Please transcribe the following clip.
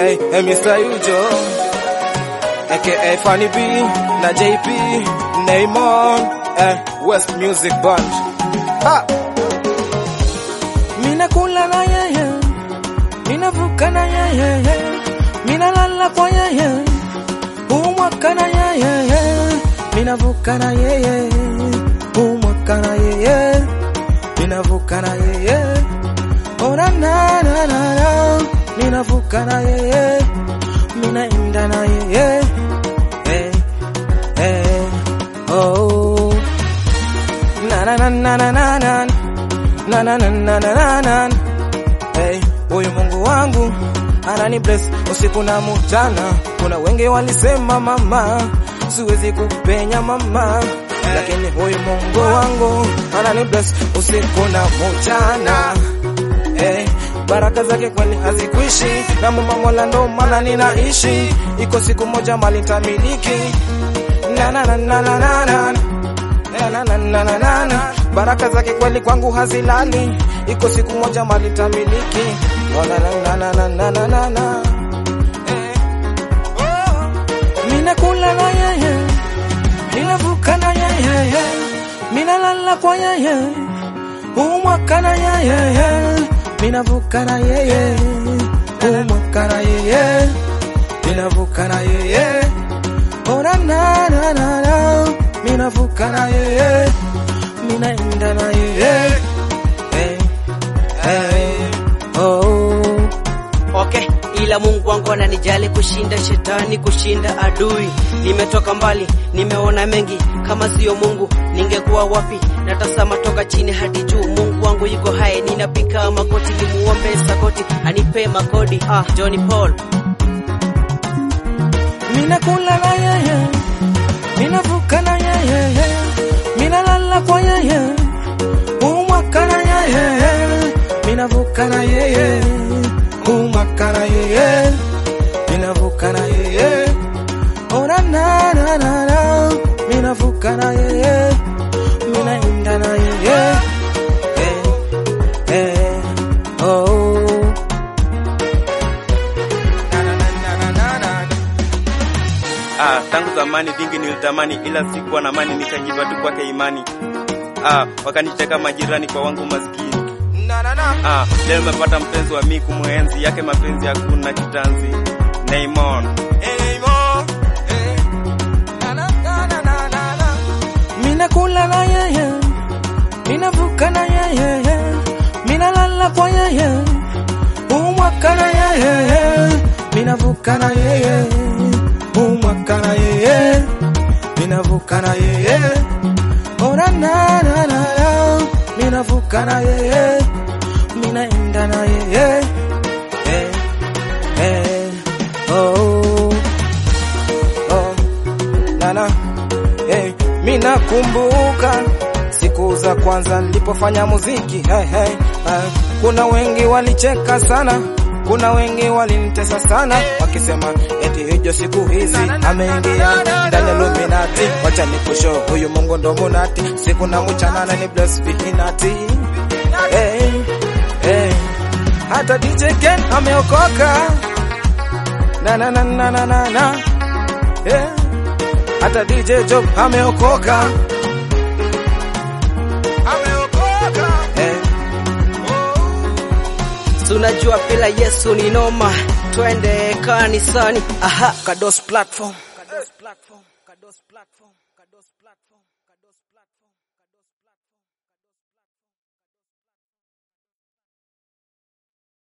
Hey, hey, Mr. Yujo aka Funny B na JP Neymon eh, West Music Band ha! Mina kula na yeye, mina vuka na yeye, mina lala kwa yeye, umwaka na yeye, mina vuka na yeye, umwaka na yeye, mina vuka na yeye, ora na na na na, mina vuka na yeye, mina enda na yeye, hey, hey, oh, na na na na na na na na na na na na na na hey, huyu Mungu wangu anani bless usiku na mchana. Kuna wengi walisema mama, siwezi kupenya mama, lakini huyu Mungu wangu anani bless usiku na mchana hey, baraka zake kweli hazikwishi, na mama Mola ndo maana ninaishi. Iko siku moja mali nitamiliki na na na na na na na na na na na na na na baraka zake kweli kwangu hazilali, iko siku moja mali tamiliki. Oh, na na na na na na na na eh. oh. Mina kula na yeye, mina vuka na yeye, mina lala kwa yeye, umwaka na yeye, mina vuka na yeye, umwaka na yeye, mina vuka na yeye, oh na na na na na mina vuka na yeye, mina enda na yeye. Hey, hey, oh. Okay, ila Mungu wangu ananijali kushinda shetani, kushinda adui. Nimetoka mbali, nimeona mengi, kama siyo Mungu ningekuwa wapi? Natazama toka chini hadi juu, Mungu wangu yuko hai, ninapika magoti, nimuombe sakoti anipe makodi. Ah, Johnny Paul Mina kula na yeye, mina vuka na yeye, mina lala kwa yeye, umwaka na yeye, mina vuka na yeye, umwaka na yeye, mina vuka na yeye, ora na na na na, mina vuka na yeye, mina enda na yeye, eh, eh, oh. Na na na na na na na Ah, tangu zamani vingi nilitamani, ila sikuwa na mani, nikajipa tu kwake imani. Ah, wakanicheka majirani kwa wangu maskini. na na na Ah, leo nimepata mpenzi wa mi kumwenzi yake mapenzi hakuna kitanzi. Neymon. Anymore. Eh. Na na na na na na na. Mina kula na yeye, mina vuka na yeye, mina lala kwa yeye, umwaka na yeye, mina vuka na yeye, umwaka na yeye, mina vuka na yeye, ora na na na na, mina vuka na yeye, mina enda na yeye, eh, eh, oh, oh, Nana. Hey, mina kumbuka siku za kwanza nilipofanya muziki hey, hey. Uh, kuna wengi walicheka sana, kuna wengi walinitesa sana wakisema eti hijo siku hizi ameingia ndani ya Illuminati. Wacha nikusho huyu Mungu ndo munati, siku na mchana na ni bless vihinati hey, hey. Hata DJ Ken ameokoka na na na na na na na hey. Hata DJ Job ameokoka, ameokoka eh. Si unajua bila Yesu ni noma, twende kanisani. Aha, Kados platform. Kados platform, Kados platform, Kados platform.